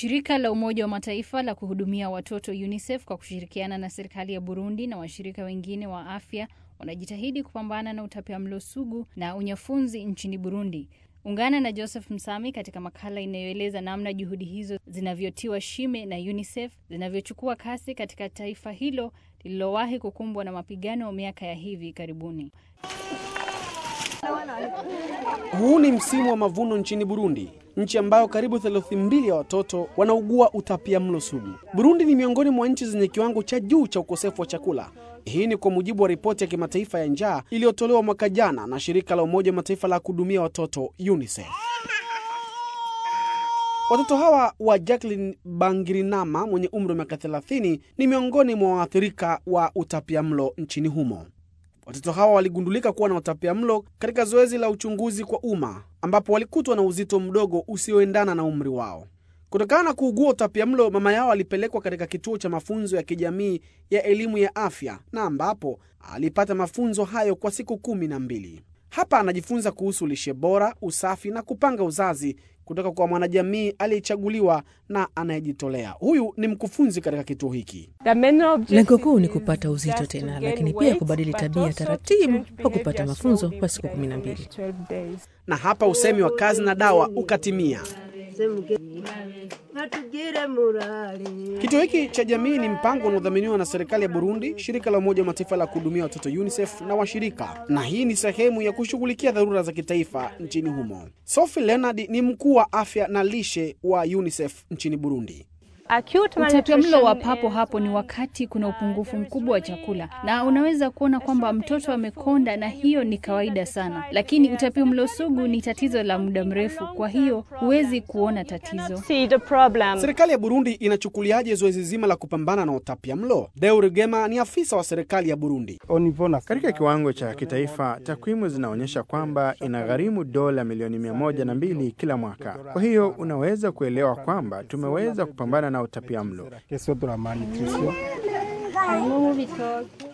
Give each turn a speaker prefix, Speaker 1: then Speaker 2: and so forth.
Speaker 1: Shirika la Umoja wa Mataifa la kuhudumia watoto UNICEF kwa kushirikiana na serikali ya Burundi na washirika wengine wa afya wanajitahidi kupambana na utapiamlo sugu na unyafunzi nchini Burundi. Ungana na Joseph Msami katika makala inayoeleza namna juhudi hizo zinavyotiwa shime na UNICEF zinavyochukua kasi katika taifa hilo lililowahi kukumbwa na mapigano miaka ya hivi karibuni.
Speaker 2: Huu ni msimu wa mavuno nchini Burundi, nchi ambayo karibu theluthi mbili ya watoto wanaugua utapia mlo sugu. Burundi ni miongoni mwa nchi zenye kiwango cha juu cha ukosefu wa chakula. Hii ni kwa mujibu wa ripoti ya kimataifa ya njaa iliyotolewa mwaka jana na shirika la Umoja wa Mataifa la kuhudumia watoto UNICEF. Watoto hawa wa Jacqueline Bangirinama mwenye umri wa miaka 30 ni miongoni mwa waathirika wa utapiamlo nchini humo. Watoto hawa waligundulika kuwa na utapiamlo katika zoezi la uchunguzi kwa umma ambapo walikutwa na uzito mdogo usioendana na umri wao. Kutokana na kuugua utapiamlo, mama yao alipelekwa katika kituo cha mafunzo ya kijamii ya elimu ya afya na ambapo alipata mafunzo hayo kwa siku kumi na mbili. Hapa anajifunza kuhusu lishe bora, usafi na kupanga uzazi kutoka kwa mwanajamii aliyechaguliwa na anayejitolea. Huyu ni mkufunzi katika kituo hiki.
Speaker 3: Lengo kuu ni kupata uzito tena, lakini pia kubadili tabia taratibu kwa kupata mafunzo kwa siku kumi na mbili.
Speaker 2: Na hapa usemi wa kazi na dawa ukatimia. Kituo hiki cha jamii ni mpango unaodhaminiwa na serikali ya Burundi, shirika la Umoja wa Mataifa la kuhudumia watoto UNICEF na washirika, na hii ni sehemu ya kushughulikia dharura za kitaifa nchini humo. Sophie Leonard ni mkuu wa afya na lishe wa UNICEF nchini Burundi.
Speaker 1: Utapiamlo wa papo hapo ni wakati kuna upungufu mkubwa wa chakula, na unaweza kuona kwamba mtoto amekonda, na hiyo ni kawaida sana. Lakini utapiamlo sugu ni tatizo la muda mrefu, kwa hiyo huwezi kuona tatizo.
Speaker 2: Serikali ya Burundi inachukuliaje zoezi zima la kupambana na utapiamlo? Deo Rugema ni afisa wa serikali ya Burundi.
Speaker 4: Katika kiwango cha kitaifa, takwimu zinaonyesha kwamba inagharimu dola milioni mia moja na mbili kila mwaka. Kwa hiyo unaweza kuelewa kwamba tumeweza kupambana na utapiamlo.